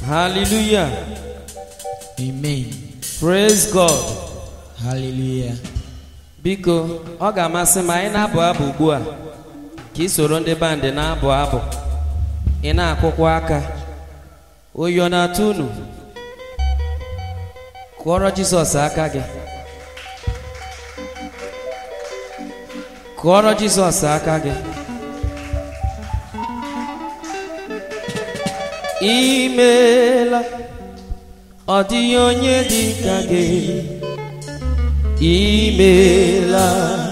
Hallelujah. Amen. Praise God. Hallelujah. Biko, ọ ga-amasị m anyị na-abụ abụ ugbu a ka ị soro ndị bandị na-abụ abụ ị na-akụkwa aka oyi ọ na-atụ unu kụọrọ Jizọs aka gị kụọrọ Jizọs aka gị imeela ọ dịghị onye dị ka gị imeela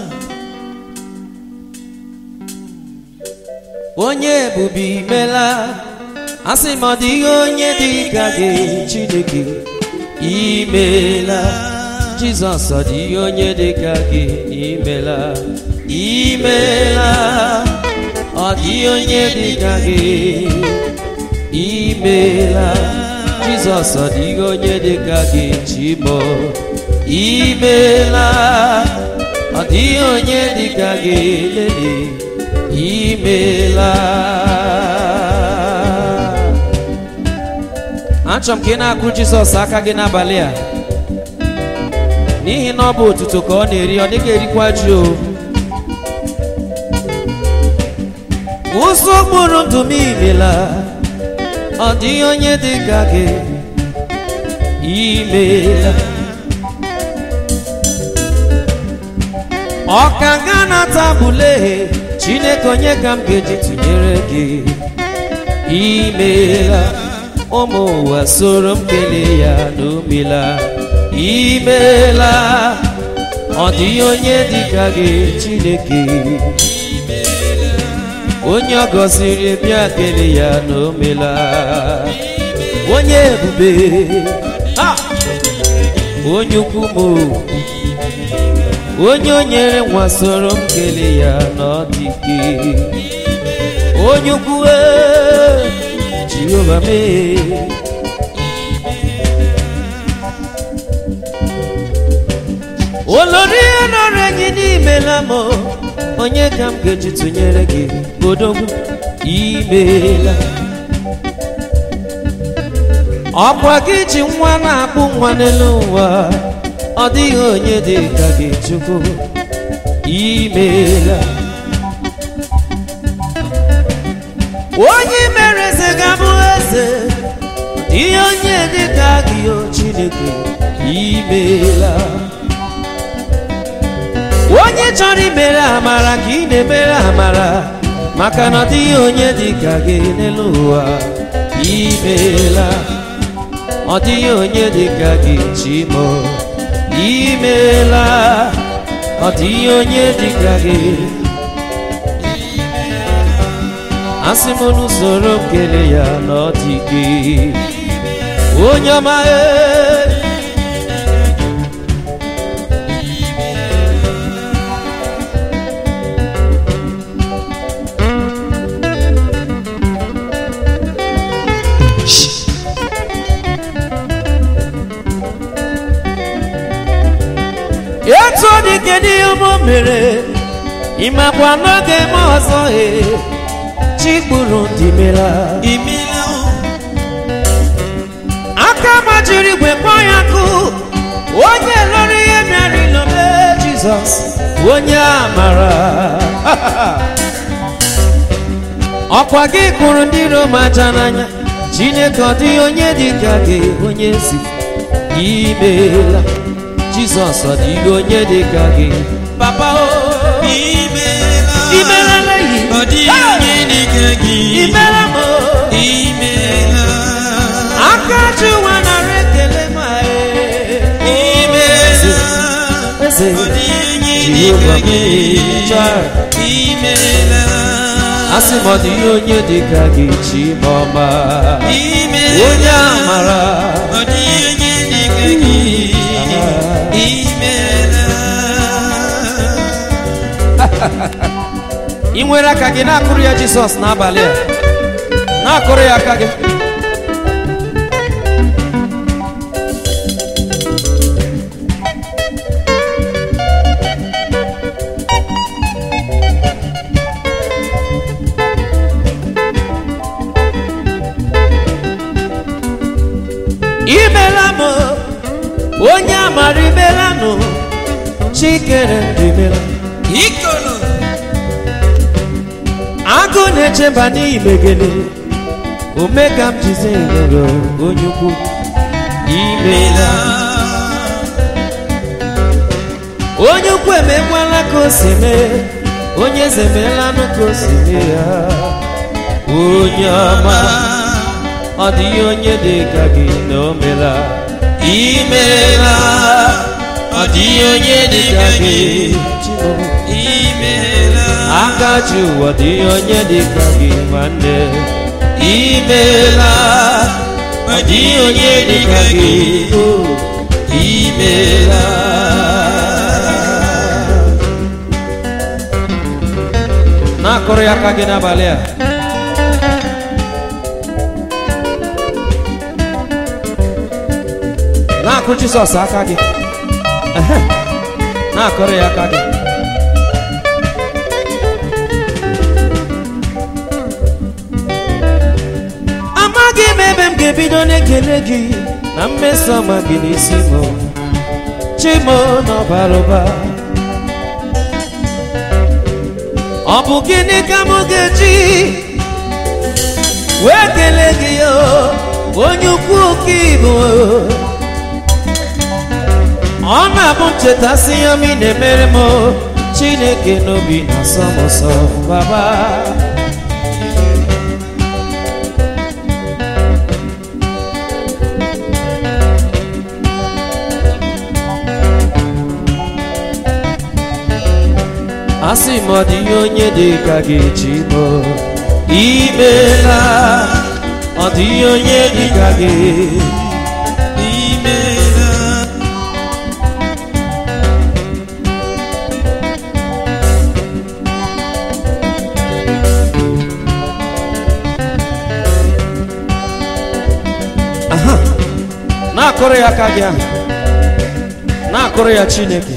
onye ebube imela asị m ọ dịghị onye dị ka gị chineke imeela jizọs ọ dịghị onye dị ka gị imela imeela ọ dịghị onye dị ka gị imeela jizọs ọ dịghị onye dị ka gị chimo imeela ọ dịghị onye dị ka gị lele imeela achọrọ m ka ị na-akụ jizọs aka gị n'abalị a n'ihi na ọ bụ otuto ka ọ na-eri ọ dịghị erikwa ji o ụzọ okporo ndụ m imela ọ dịghị onye dị ka gị imeela ọka ga na-ata bụle chineke onye ka m ga-eji tụnyere gị imeela ụmụ ụwa soro m kelee ya n'omela imeela ọ dịghị onye dị ka gị chineke onye ọ gọziri bịa kelee ya n'omela onye ebube ha! onye ukwu m onye o nyere nwa soro m kelee ya n'ọdịke onye ukwu ee, jehova mee olori ihe nọrọ gị n'imela m onye ka m ga-eji tụnyere gị odogwu imeela ọkwa gị ji nwa na-akpụ nwa n'elu ụwa ọ dịghị onye dị ka gị chukwu imeela onye mere eze ga-abụ eze ihe onye dị ka gị o chineke imeela onye chọrọ imere amara ka ị na-emere amara maka na ọ dịghị onye dị ka gị n'elu ụwa imeela ọ dịghị onye dị ka gị chimo imeela ọ dịghị onye dị ka gị asị m n'usoro m kele ya na ọ dị gị onye ọma ee etu ọ dị kedu ihe ụmụ mere ịmakwa n'oge m ọzọ e chi kpụrụ ndị mera Imela o. aka majiri igwe kpọọ ya kụ onye lụrụ ihe bịara ilome jizọs onye amara ọkwa gị kụrụ ndị rom aja n'anya chineke ọ dịghị onye dị ka gị onye ezi imeela jizọs ọ dịghị onye dị ka gị papa o Imela. imeela yi Ọ dịghị onye dị ka gị. imeela m o Imela. aka ji ụwa nara ekele ma Imela. eze Ọ dịghị onye dị Jehova ka gị. Chai. Imela. asị m ọ dịghị onye dị ka gị chimọma Imela. onye amara Ọ dịghị onye dị ka gị. Imela. ị nwere aka gị na-akụrụ ya jizọs n'abalị a na-akụrụ ya aka gị imela m onye amara imela nụ chikere ndụ imela ikolo agụ na-echeba n'imegele omega m jize nyere onye ukwu imela onye ukwu emekwala ka o si mee onye eze emeelanụ ka o si mee ya onye ọma ọ dịghị onye dị ka gị na o mela imela ọ dịghị onye dị ka gị Chimo. imela aka ji ụwa dịghị onye dị ka gị nwanne imela ọ dịghị onye dị ka gị o imela na-akụrụ ya aka gị n'abalị a na-akụ jisọs aka gị Ehe. na-akụrụ ya aka gị amaghị m ebe m ga-ebido na-ekele gị na mmeso ọma gị n'isi m chimo n'ọbara ụba ọ bụ gịnị ka m ga-eji wee kelee gị o onye ukwu ka ịbụ ọ na-abụ nchetasị ya m ị na-emere m chineke n'obi na-asọ m ụsọ baba asị m ọ dịghị onye dị ka gị chimo imela ọ dịghị onye dị ka gị imela aha na-akụrụ ya aka gị ahụ na-akụrụ ya chineke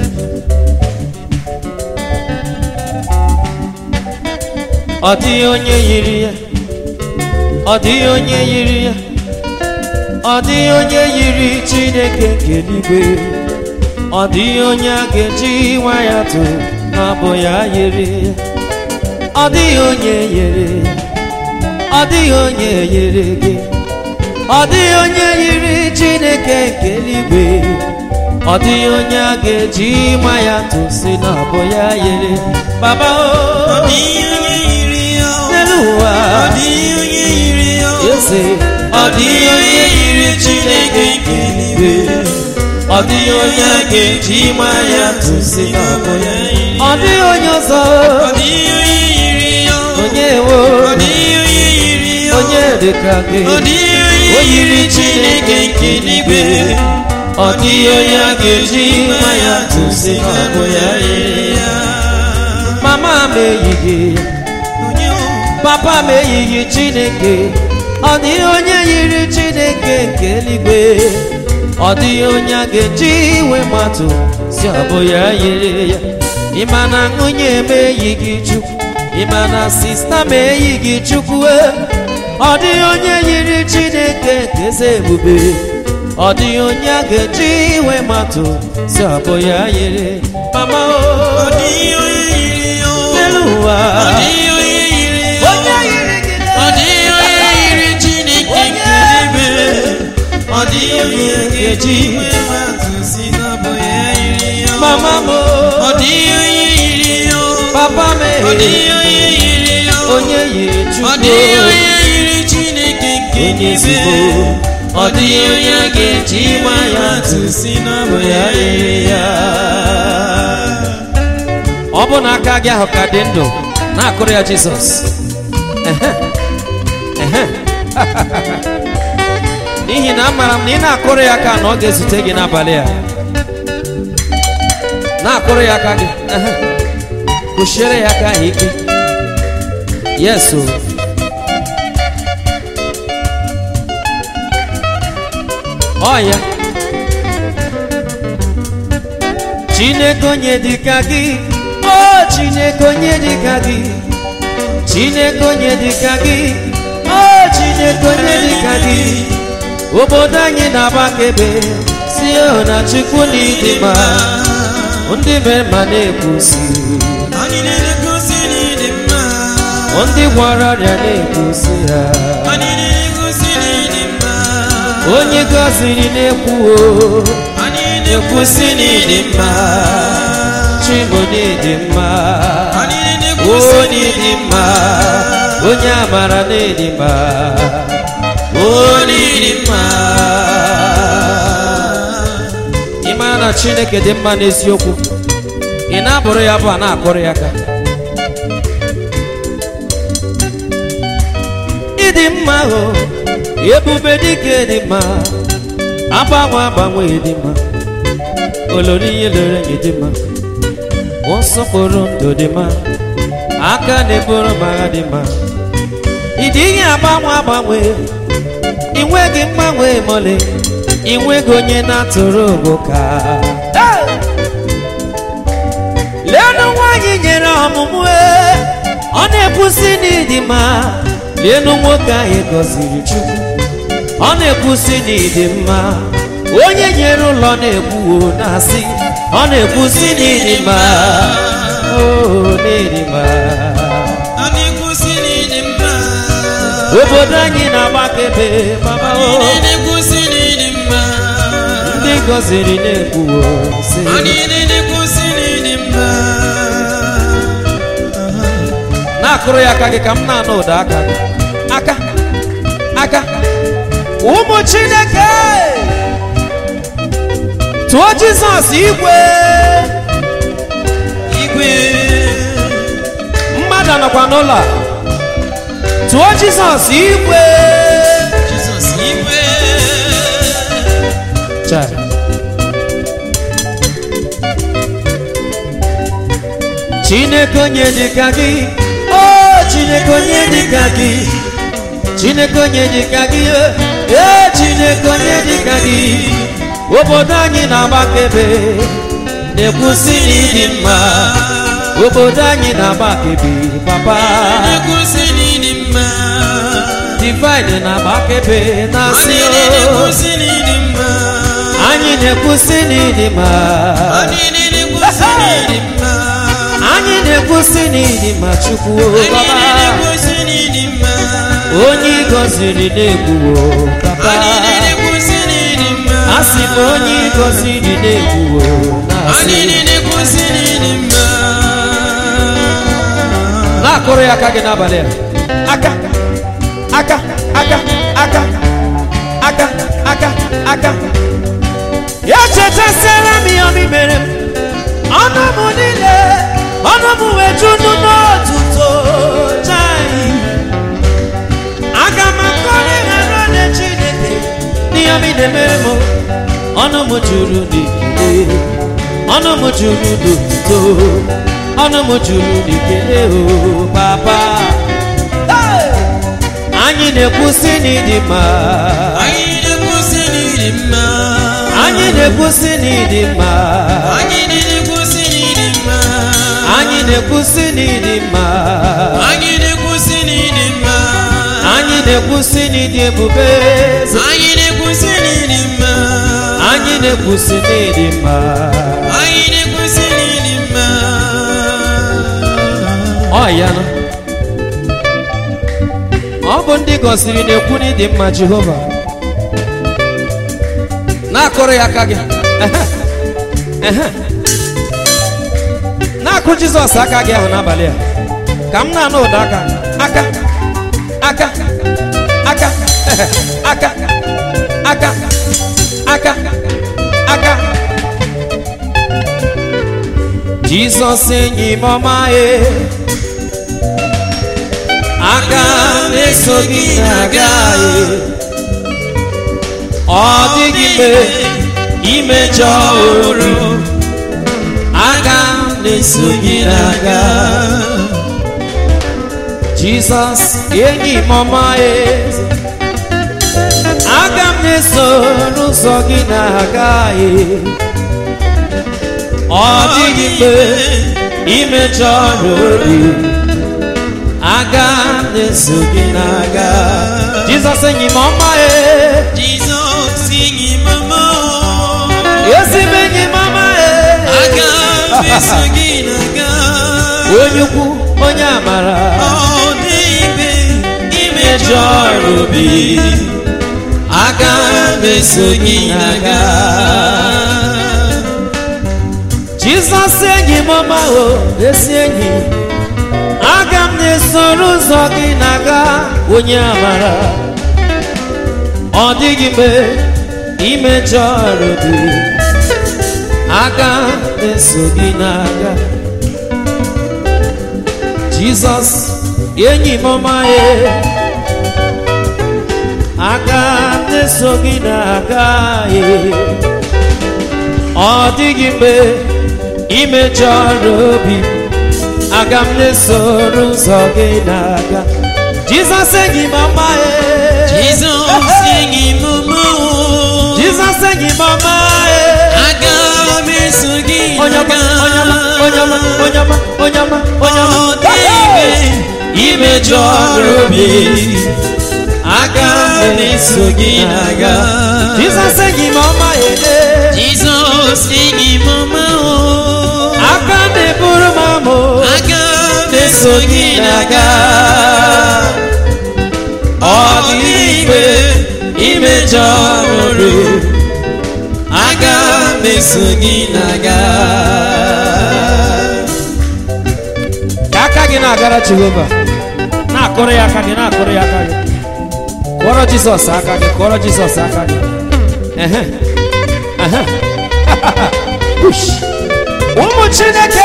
ọ dịghị onye yiri ya ọ dịghị onye yiri ya ọ dịghị onye yiri chineke nke eluigwe ọ dịghị onye a ga-eji nwa ya tụ na-abụ ya yiri ya ọ dịghị onye yiri ya ọ dịghị onye yiri gị ọ dịghị onye yiri chineke nke eluigwe ọ dịghị onye a ga-eji nwa ya tụsi na abụ ya yiri baba ọ o dịghị onye yiri ya n'elu ụwa ọ dịghị onye yiri ya eze ọ dịghị onye yiri chineke nke eluigwe ọ dịghị onye a ga-eji nwa ya tụsi na abụ ya ọ dịghị onye ọzọ ọ dịghị onye yiri ya onye wo ọ dịghị onye yiri ya onye dịka gị ọ dịghị onye yiri chineke nke eluigwe ọ dịghị onye a ga-eji nwa ya tụsi na abụ ya yiri ya mama m eyighị ya onye papa m eyighị chineke ọ dịghị onye yiri chineke nke eluigwe ọ dịghị onye a ga-eji iwe matụ si ọ bụ ya yiri ya ịma na nwunye m eyighị chukwu ịma na sista m eyighị chukwu e. ọ dịghị onye yiri chineke nke eze ebube ọ dịghị onye a ga-eji iwe matụ si ọ bụ ya yiri mama ọ o dịghị onye yiri ya n'elu ụwa ọ dịghị onye yiri ya onye yiri gị ọ dịghị onye yiri chineke nke eluigwe ọ dịghị onye ga-eji iwe matụ si na ọ bụ ya yiri ya mama m ọ dịghị onye yiri ya papa m ọ dịghị onye yiri ya onye yiri ọ chukwu dịghị onye yiri chineke nke onye eluigwe ezigbo ọ dịghị onye ga-eji iwe matụ si na ọ bụ ya yiri ya ọ bụ na aka gị ahụ ka dị ndụ na-akụrụ ya jizọs Ehe. Ehe. n'ihi na amara m na ị na-akụrụ ya aka na ọ ga-ezute gị n'abalị a na-akụrụ ya aka gị Ehe. kụchiere ya aka ahụ ike yes o ọ ya chineke onye dịka gị o chineke onye dịka gị chineke onye dịka gị o chineke onye dịka gị obodo anyị na-agbakebe si na chukwu na ịdị mma ndị mere ma na-ekwusi anyị na-egosi na ịdị mma ndị gwara ọrịa na-ekwusi ha anyị na-egosi na ịdị mma onye gọziri na-ekwuo anyị na-ekwusi na ịdị mma chimo na-ịdị mma anyị na-ekwusi na onye ịdị dị mma onye amara na-ịdị mma onye dị mma ị mara na chineke dị mma n'eziokwu ị na-abụrụ ya bụ a na-akụrụ ya aka ịdị mma o ebube dike dị mma agbanwe agbanwe dị mma olori ihe lere nye dị mma nsọpụrụ ndụ dị mma aka na-eburu m agha dị mma ịdị ihe agbanwe agbanwe ị nweghị mgbanwe mole ị nweghị onye na-atụrụ ogbo ka leenụ nwaanyị nyere ọmụmụ e, ọ na-ekwusi n'ịdị mma leenụ nwoke ahụ gọziri chukwu ọ na-ekwusi n'ịdị mma onye nyere ụlọ na-ekwuo na-asị ọ na-ekwusi n'ịdị mma o n'ịdị mma anyị na-egosi na ịdị mma obodo anyị na-agbakebe mama o anyị na-egosi na ịdị mma ndị gọziri na-ekwuo sị anyị na-egosi na ịdị mma na-akụrụ ya aka gị ka m na-anụ ụda aka gị aka aka ụmụ chineke tụọ jizọs igwe igwe mmadụ anọkwa n'ụlọ a. tụọ jizọs igwe jizọs igwe Chai. chineke onye dịka gị o chineke onye dịka gị chineke onye dịka gị ee chineke onye dịka gị obodo anyị na-agbakebe na-ekwusi n'ịdị mma obodo anyị na-agbakebe papa na-egosi na ịdị mma divine na-agbakebe na-asị anyị o na-egosi na ịdị mma anyị na-ekwusi n'ịdị mma anyị na-egosi na ịdị mma anyị na-ekwusi n'ịdị mma chukwu anyị baba na-egosi na ịdị mma onye ị gọziri na-ekwuo papa anyị na-egosi na ịdị mma asị m onye ị gọziri na-ekwuo na-asị anyị na-egosi na ịdị mma na-akụrụ ya aka gị n'abalị a aka aka aka aka aka aka aka ya chetasịara m ihe omi mere m ọnụ m niile ọnụ m wee junu n'otuto chai aga m akọrọ ịghara onye chineke n'ihe omi na-emere m ọnụ m juru n'ikele ọnụ m juru n'otuto ọnụ m juru n'ikele o papa Hey! anyị na-ekwusi n'ịdị mma anyị na-egosi na ịdị mma anyị na-ekwusi n'ịdị mma anyị na-egosi na ịdị mma anyị na-ekwusi n'ịdị mma anyị na-egosi na ịdị mma anyị na-ekwusi n'ịdị ebube anyị na-egosi na ịdị mma anyị na-ekwusi n'ịdị mma anyị na-egosi na ịdị mma ọ ya nọ ọ bụ ndị gọziri na-ekwu n'ịdị mma jehova na-akụrụ ya aka gị Ehe. Ehe. na-akụ jizọs aka gị ahụ n'abalị a ka m na-anụ ụda aka aka aka aka Ehe. aka aka aka aka jizọs enyi m ọma e aka m eso gị na-aga e ọ dịghị mgbe imejọ oro aka m na-eso gị na-aga jizọs enyi m ọma e aka m na-eso n'ụzọ gị na-aga e ọ dịghị mgbe imejọ n'obi aga m na-eso gị na-aga jizọs enyi m ọma e Jizọs na-eso gị na-aga onye ukwu onye amara ọ dịghị mgbe mejọ imejọrọ obi obi aga m eso gị na-aga jizọs enyi m ọma o ezi enyi aga m na-esoro ụzọ gị na-aga onye amara ọ dịghị mgbe imejọ obi aga m na-eso gị na-aga jizọs enyi m ọma e aga m na-eso gị na-aga e ọ dịghị mgbe imejọrọ obi aga m na-esoro ụzọ gị na-aga jizọs enyi m ọma e Jizọs enyi m mụ jizọs enyi m ọma e aga m eso gị onye ọma na-aga onye ọma onye ọma onye ọma onye ọma ọ onye dịghị ọma mgbe imejọrọ obi aga m eso gị na-aga jizọs enyi m ọma e Jizọs enyi m ọma o aka na-eburu m amụ aga m eso gị na-aga ọ dịghị mgbe imejọrọ aga m eso gị na-aga ka aka gị na-agara jehova na-akụrụ ya aka gị na-akụrụ ya aka gị kụọrọ jizọs aka gị kụọrọ jizọs aka gị Ehe, ehe. Ush. ụmụ chineke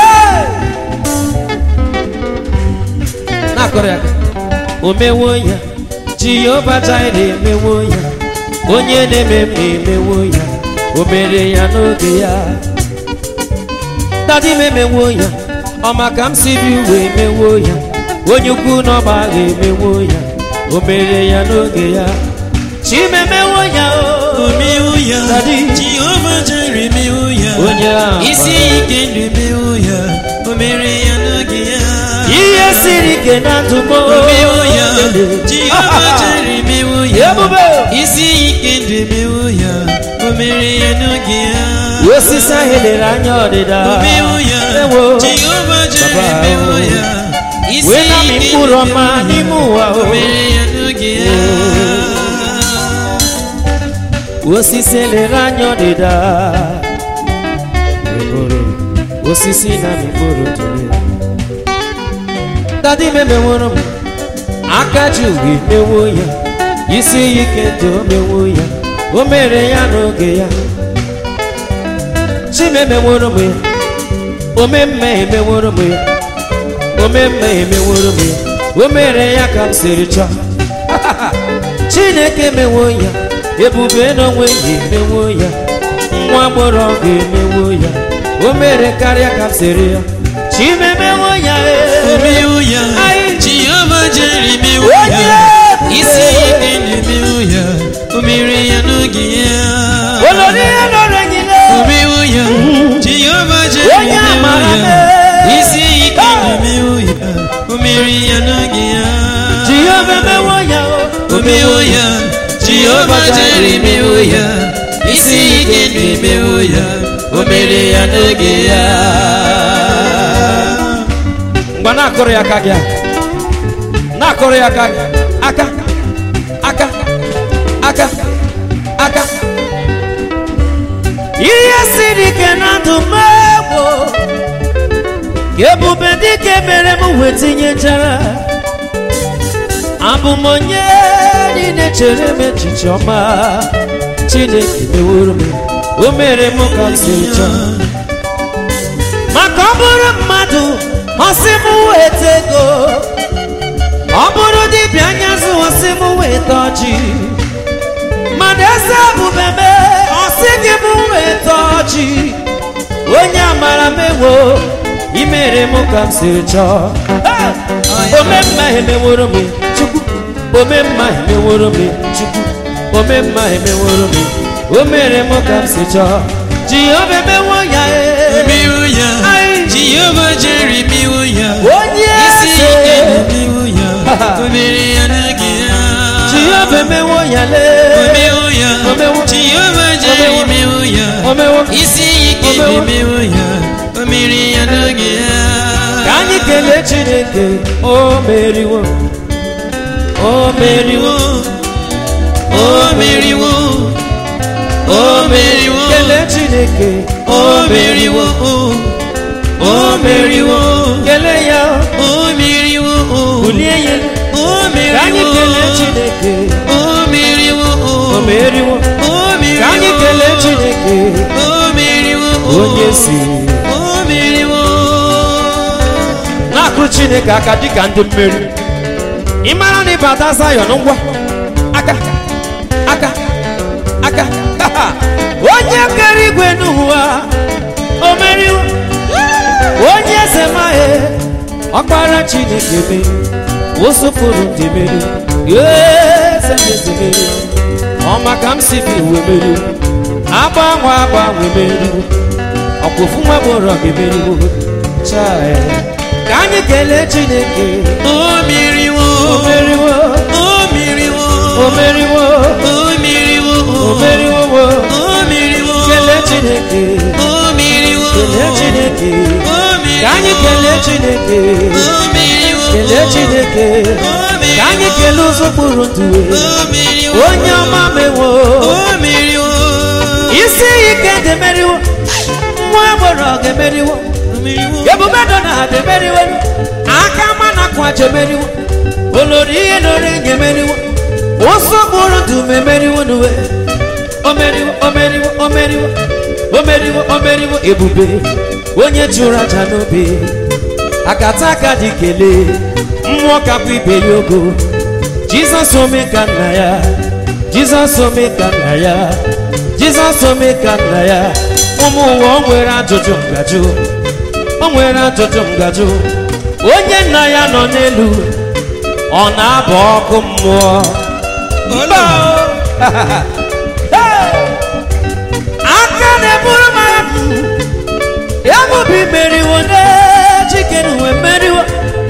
na-akụrụ ya aka o mewo ya jehova jaire emewo ya onye na-eme mma emewo ya o mere ya n'oge ya dadi m emewo ya ọ maka m si bi uwe emewo ya onye ukwu n'ọgba agha emewo ya o mere ya n'oge ya chimemewo ya o omewo ya Daddy. jehova jere mewo ya onye ahụ isi ike ndụ mewo ya o mere ya n'oge ya ihe siri ike na ndụ m omewo ya jehova jere mewo ya ebube isi ike ndụ mewo ya o mere ya n'oge ya osisi ahụ lere anya ọdịda omewo ya ewo jehova jere Baba, mewo oh. ya isi wee na m ike mkpụrụ ndụ ọma mewo ya n'ime ụwa o o mere ya n'oge ya osisi lere anya ọdịda Eboro, osisi na mkpụrụ tụrụ dadi m emeworo m aka ji uwe mewo ya isi ike dị o mewo ya o mere ya n'oge ya chimemeworo m ya omemme emeworo m ya omemme emeworo m ya o mere ya ka m siri chọọ chineke emewo ya ebube n'onwe ya emewo ya nwa gbọrọ ọgụ emewo ya o mere karịa ka m siri ya chimemewo ya ee. omewo ya Anyị- jehova jere mewo Onye ya ebube. isi ike na-emewo ya o mere ya n'oge ya olori ya lọrọ nyile omewo ya jehova jere Onye mewo amara ya mee. isi ike na-emewo ya o mere ya n'oge ya jehova emewo ya o. omewo ya jehova jere mewo ya isi ike na-emewo ya o mere ya n'oge ya mgbe na-akụrụ ya aka gị a. na-akụrụ ya aka gị aka aka aka aka ihe siri ike na ndụ m egbo ebube dịka mere m wee tinyechara abụ m onye niile chere m echiche ọma chineke meworo m o mere m ka m si chọọ maka ọ bụrụ mmadụ ọsị m weta ego ọ bụrụ dibịa anyazụ ọsị m weta ọjị mana eze ebube me ọsị gị m weta ọjị onye amara m ewo imere m ka m siri chọọ omemma emeworo m chukwu omemma emeworo m chukwu omemma emeworo m o mere m ka m si chọọ jehova emewo ya ee mewo ya Anyị- jehova jere mewo ya onye isi eze ike na-emewo ya o mere ya n'oge ya jehova emewo ya lee omewo ya Omewo. jehova jere Omewo. mewo ya omewo isi ike Omewo. na-emewo ya o mere ya kelee chineke o meriwo o meriwo o meriwo o meriwo kelee chineke o meriwo o meriwo kelee ya o meriwo bulie ya elu. o ka anyị meriwo kelee chineke o meriwo o meriwo o meriwo ka anyị kelee chineke o meriwo onye si o meriwo na-akụrụ chineke aka dịka ndị mmeri ị mara na ịbata zayọn ngwa aka aka aka onye kere igwe n'ụwa o meriwo onye eze mahe ọkpara chineke meri ụsụpụrụ ndị meri eze eze meri ọma ka m si bi uwe meri agbanwe agbanwe meriwo ọkwụfụ nwa gbọrọ gị meriwo chai ka anyị kelee chineke o meriwo o meriwo o meriwo o meriwo o meriwo o meriwo wo. o meriwo kelee chineke o meriwo kelee chineke o meriwo ka anyị kelee chineke o meriwo kelee chineke ka anyị kelee ụzọ kpụrụ ndụ o meriwo onye ọma mewo o meriwo isi ike demeriwo nwa agbọrọ ga-emeriwo o meriwo ebube dọ na demeriwo aka mana kwa jemeriwo olori ihe nore ga-emeriwo ụsọ kpụrụ ndụ memeriwo n'uwe omeriwo omeriwo omeriwo omeriwo omeriwo ebube onye jụrụ aja n'obe akata aka dị kelee mmụọ kapụ ibe ya ogo jizọs ome ka nna ya jizọs ome ka nna ya jizọs ome ka nna ya ụmụ ụwa o nwere ajụjụ ngajụ o nwere ajụjụ ngajụ onye nna ya nọ n'elu ọ na-abụ ọkụ mmụọ Mba o! Hey! aka na-eburu m agha ya bụbụ imeriwo n'ejikere uwe meriwo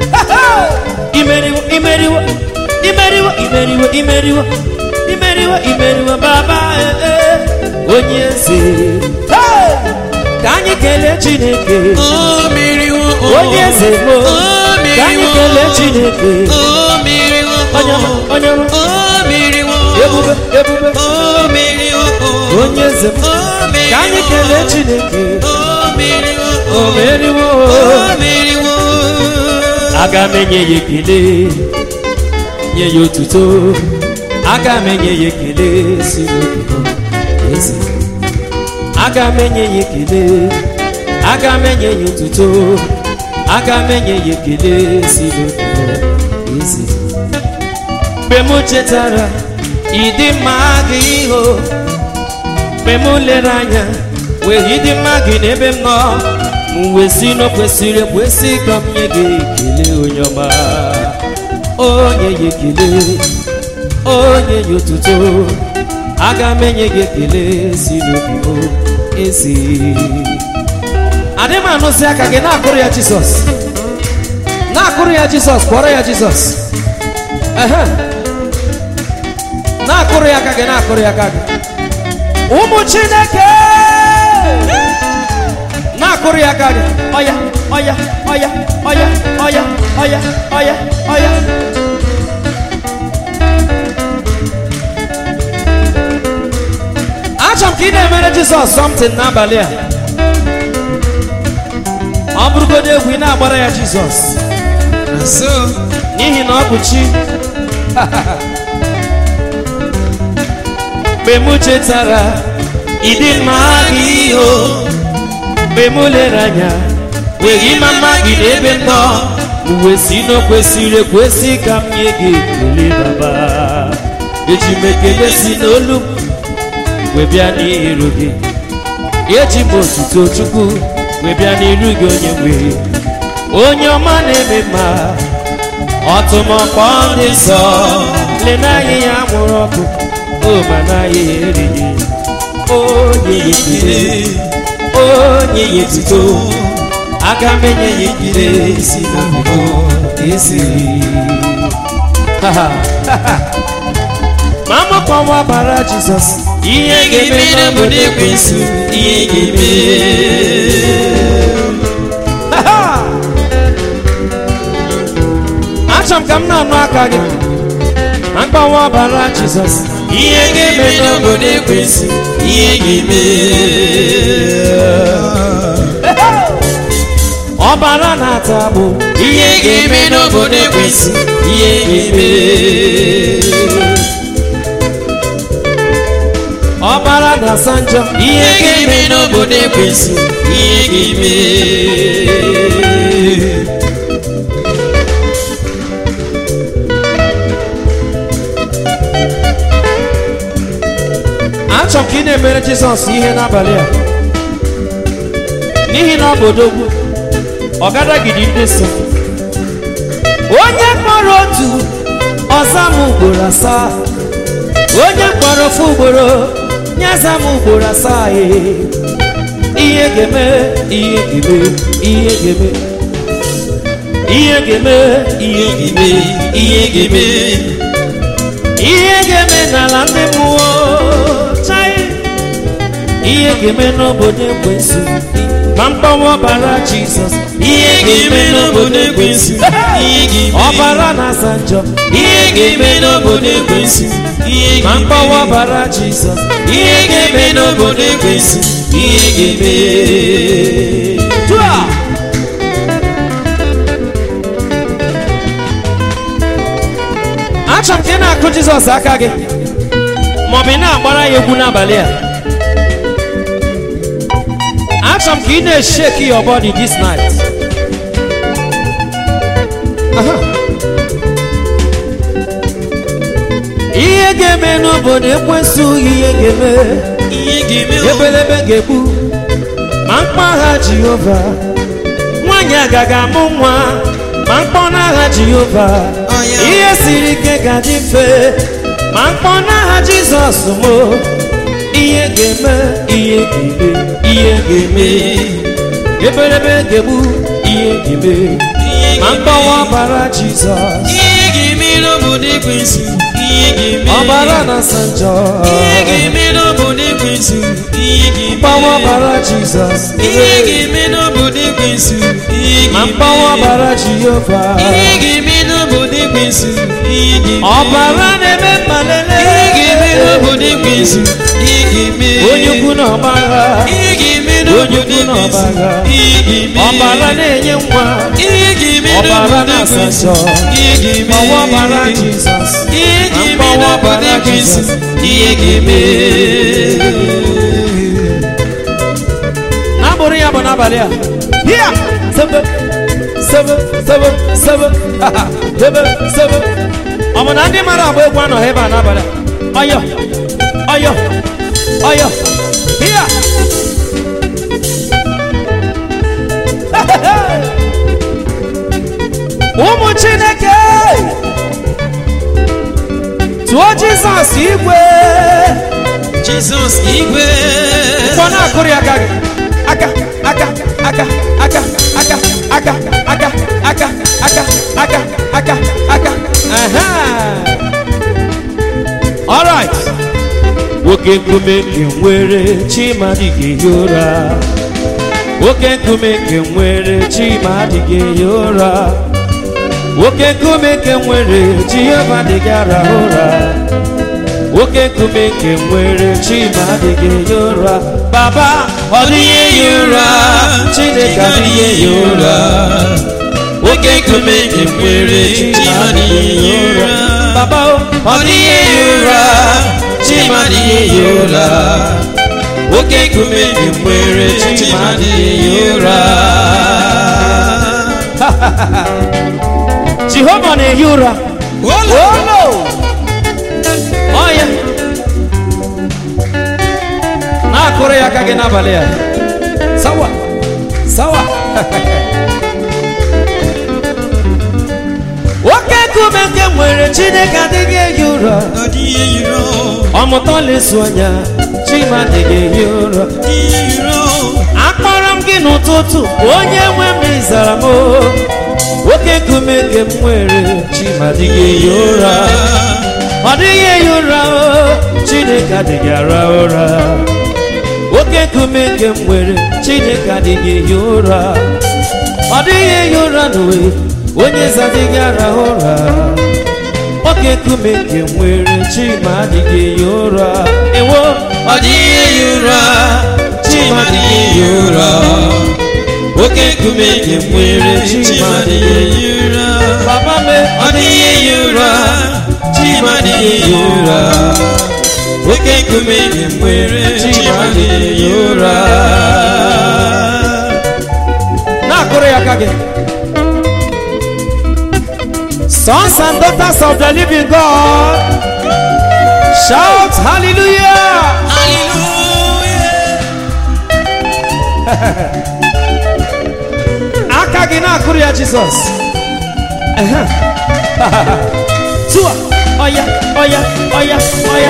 imeriwo imeriwo imeriwo imeriwo imeriwo imeriwo imeriwo baba eh, eh, onye eze Hey! ka anyị kelee chineke o meriwo onye eze mo o ka anyị meriwo kelee chineke o meriwo onye ọma, onye ọma, o meriwo ebube ebube o meriwo onye eze m o meriwo ka anyị kelee chineke o meriwo o meriwo o meriwo aga m enye ya ekele nye ya otuto aga m enye ya ekele si n'obibo eze aga m enye ya ekele aga m enye ya otuto aga m enye ya ekele si n'obibo eze mgbe m chetara ịdị mma gị iho mgbe m lere anya wee ịdị mma gị n'ebe m nọ m wee si na o kwesịrị ekwesị ka m nye gị ekele onye ọma onye ya ekele onye ya otuto aga m enye gị ekele si n'obi m ezi adị m anụzi aka gị na-akụrụ ya jizọs na-akụrụ ya jizọs kpọrọ ya jizọs ehe na-akụrụ ya aka gị na-akụrụ ya aka gị ụmụ chineke na-akụrụ ya aka gị ọya ọya ọya ọya ọya ọya ọya ọya achọrọ m ka ị na-emere jizọs something n'abalị a ọ bụrụgodo egwu ị na-agbara ya jizọs so n'ihi na ọ bụ chi mgbe m chetara ịdị mma gị o mgbe m lere anya wee ịma mma gị n'ebe m nọ uwe si na o kwesịrị ekwesị ka m nye gị ekele baba eji m ekele si n'olu m wee bịa n'iru gị eji m otuto chukwu wee bịa n'iru gị onye nwe onye ọma na-eme mma ọtụmọkpọ ndị nsọ lenaghị ya mụrụ ọkụ o ma naghị ya erighị onye ya ekele onye ya etuto aka m enye ya ekele si n'obodo esi ma mụkọwa bara jizọs ihe ga-eme ga-emere m n'ekwensu ihe ga-eme ka m na-anụ aka gị na mgbanwe ọbara jizọs ihe ga-eme n'obodo ekwensị ihe ga-eme ọbara na-ata agbụ ihe ga-eme n'obodo ekwensị ihe ga-eme ọbara na-asa njọ ihe ga-eme n'obodo ekwensị ihe ga-eme achọrọ m ka ị na-emere jizọs ihe n'abalị a n'ihi na ọ bụ odogwu ọ gadagidi ndị so onye kpọrọ otu ọza m ugboro asaa onye kpọrọ ofu ugboro nyaza m ugboro asaa ee. ihe ga-eme ihe ga-eme ihe ga-eme ihe ga-eme ihe ime ihe ga-eme ihe ga-eme n'ala ndị mmụọ chai ihe ga-eme n'obodo ekwensu ma mgbanwe ọbara jizọs ihe ga-eme n'obodo ekwensị ihe ga-eme ọbara na-asa njọ ihe ga-eme n'obodo ekwensị ihe ma ga-eme mgbanwe ọbara jizọs ihe ga-eme n'obodo ekwensị ihe ga-eme Tua! achọrọ m ka ị na-akụ jizọs aka gị maọbụ ị na-agbara ya egwu n'abalị a achọrọ m ka ị na-esheki your body this night Aha. ihe ga-eme n'obodo ekwensu ihe ga-eme ihe ga-eme ebelebe ga-egbu ma mkpọ agha jehova nwaanyị agaghị amụ nwa ma mkpọ n'agha jehova Ọ ya. ihe siri ike ga-adị mfe ma mkpọ n'agha jizọs mo ihe ga-eme ihe ga-eme ihe ga-eme ebelebe ga-egbu ihe ga-eme ihe ma ga-eme mkpọwa ọbara jizọs ihe ga-eme n'obodo ekwensị ihe ga-eme ọbara na-asa njọ ihe ga-eme n'obodo ekwensị ihe ga-eme mkpọwa ọbara jizọs ihe ga-eme n'obodo ekwensị ihe ma ga-eme mkpọwa ọbara jehova ihe ga-eme n'obodo ekwensị ihe ga-eme ọbara na-eme mmalele ihe ga-eme n'obodo ekwensị ihe ga-eme onye ukwu na ọgbagha ihe ga-eme Onye n'obodo ukwu na ekwensị ọgbagha. ihe ga-eme ọbara na-enye nwa ihe ga-eme ọbara n'obodo na-asa ekwensị njọ ihe ga-eme ọwa ọbara jizọs ihe na ga-eme mkpọwa n'obodo ọbara ekwensị Jizọs. ihe ga-eme na-abụrụ ya bụ n'abalị a hia sebe sebe sebe sebe haha, sebe sebe ọ bụ na ndị mara agba egwu anọghị ebe a n'abalị a ọyọ ọyọ ọyọ hia ụmụ chineke tụọ jizọs igwe Jizọs igwe Mkpọ na-akụrụ ya aka gị aka aka aka aka aka aka aka aka aka aka aka aka aha alright nwoke nkume nke nwere chima adịghị ehi ụra nwoke nkume nke nwere chima adịghị ehi ụra nwoke nkume nke nwere jehova adịghị arahụ ụra nwoke nkume nke nwere chima adịghị ehi ụra baba ọ dịghị ehi ụra chineke adịghị ehi ụra nwoke nkume nke nwere chima adịghị ehi ụra baba o, ọ dịghị ehi ụra chima adịghị ehi ụra nwoke nkume nke nwere chima adịghị ehi ụra jehova na-ehi ụra Olo! olo ọya na-akụrụ ya aka gị n'abalị a sawa sawa nwoke nkume nke nwere chineke adịghị ehi ụra Ọ dịghị ehi ụra ọmụta lesu anya chima adịghị ehi ụra ọ dịghị ehi ụra akpọrọ m gị n'ụtụtụ onye nwe m ịzara m o. nwoke nkume nke m nwere chima adịghị ehi ụra ọ dịghị ehi ụra o chineke adịghị ara ụra nwoke nkume nke m nwere chineke adịghị ehi ụra ọ dịghị ehi ụra n'uwe onye zadịghị arahụ ụra nwoke nkume nke nwere chima adịghị ehi ụra ewo ọ dịghị ehi ụra chima adịghị ehi ụra oke nkume nke nwere chima adịghị ehi ụra papa me ọ dịghị ehi ụra chima adịghị ehi ụra oke nkume nke nwere chima adịghị ehi ụra na-akụrụ ya aka gị sons and daughters of the living god shout hallelujah hallelujah aka gị na-akụrụ ya jizọs Ehe. tụa ọya ọya ọya ọya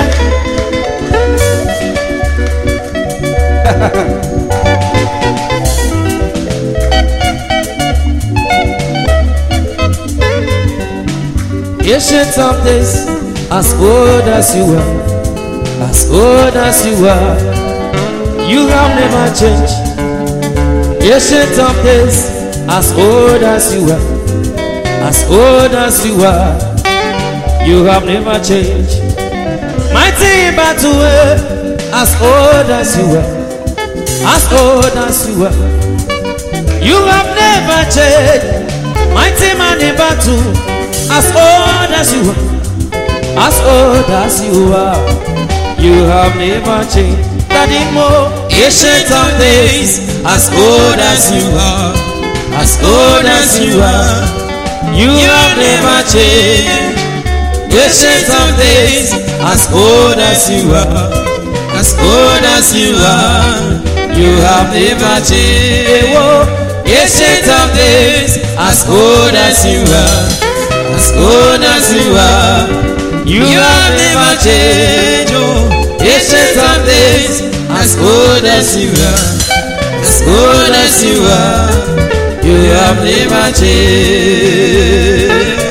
Ancient of days, as old as you are, as old as you are, you have never changed. Ancient of days, as old as you are, as old as you are, you have never changed. Mighty in battle, eh, as old as you are, as old as you are, you have never changed. Mighty man in battle, as old as you are, as old as you are, you have never changed. Daddy Mo, Ancient of days, as old as you are, as old as you are, you you have never changed. Ancient of days, as old as you are, as old as you are, you have never changed. Ancient of days, as old as you are, as old as you are, you have never changed. Oh, ancient of days, as old as you are, as old as you are, you have never changed.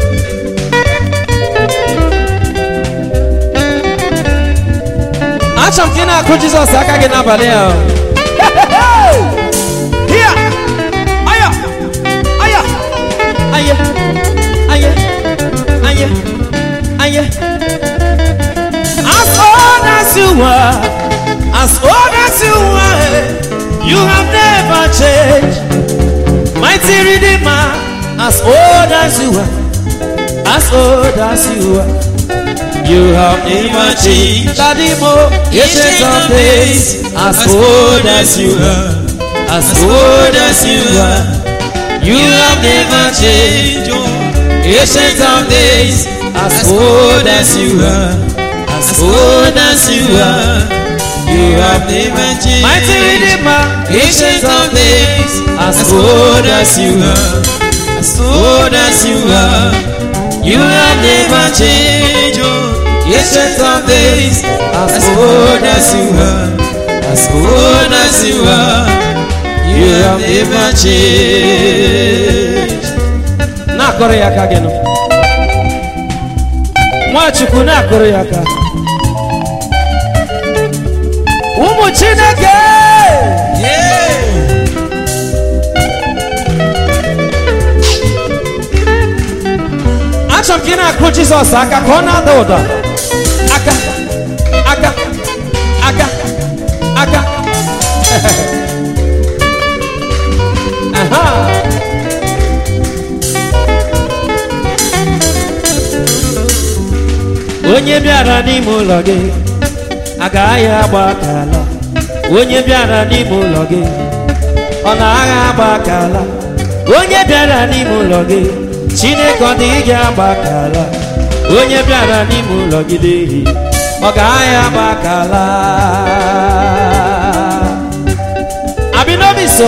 achọrọ m ka ị na-akụ jizọs aka gị n'abalị a Hia! Aya! Aya! Aya! Aya! Aya! Aya! As old as you were, as old as you were, you have never changed. Mighty Redeemer, as old as you were, as old as you were, you have never changed. Daddy Mo, Ancient of days, as old as you are, as old as you are, you have never changed. Oh, ancient of days, as old as you are, as old as you are, you have never changed. Mighty Redeemer, Ancient of days, as old as you are, as old as you are, you have never changed. Oh, ancient of days, as old as you are, as old as you are, you have never changed. na-akụrụ ya aka gị nụ nwachukwu na-akụrụ ya aka ụmụ chineke Yeah. achọrọ m ka ị na-akụ jizọs aka ka ọ na-ada ụda aka aka aka aka Aha. onye bịara n'ime ụlọ gị agaghị agba aka ala onye bịara n'ime ụlọ gị ọ na-agha agba aka ala onye bịara n'ime ụlọ gị chineke ọ dị gị agba aka ala onye bịara n'ime ụlọ gị dehi ọ ga-agha agba aka ala abinobi so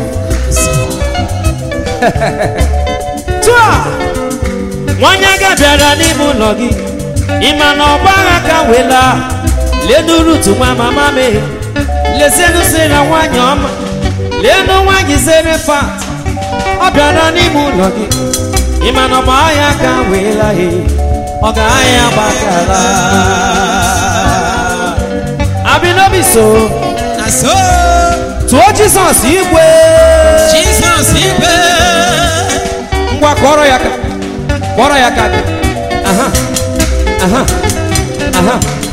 tụa nwanyị aga bịara n'ime ụlọ gị ịma na ọgba agha ka wela lenuru tụma mama me lezienu sira nwanyị ọma leenu nwanyị zere fat ọ bịara n'ime ụlọ gị ịma na ọgba agha ka wela he ọ ga-ahịa gbakara abinobi so Na so tụọ jizọs igwe Jesus igwe ngwa kọrọ ya aka kọrọ ya aka gị aha aha aha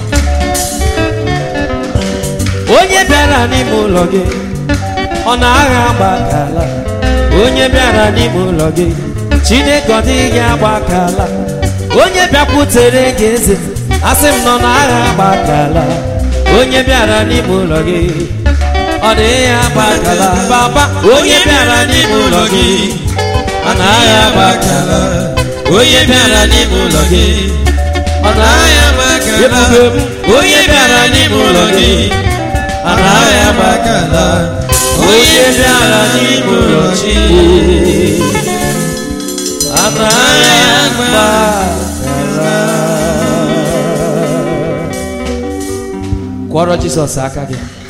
onye bịara n'ime ụlọ gị ọ na-agha agbakala onye bịara n'ime ụlọ gị chineke ọ dịghị agbakala onye bịakwutere gị eze asị m nọ na-agha agbakala onye bịara n'ime ụlọ gị ọ dịghị agbakala baba onye bịara n'ime ụlọ gị ọ na-agha agbakala onye bịara n'ime ụlọ gị ọ naghị agbakala Ebube m. onye bịara n'ime ụlọ gị ọ naghị agbakala onye bịara n'ime ụlọ chi anaghị agbakala kwọrọ jizọs aka gị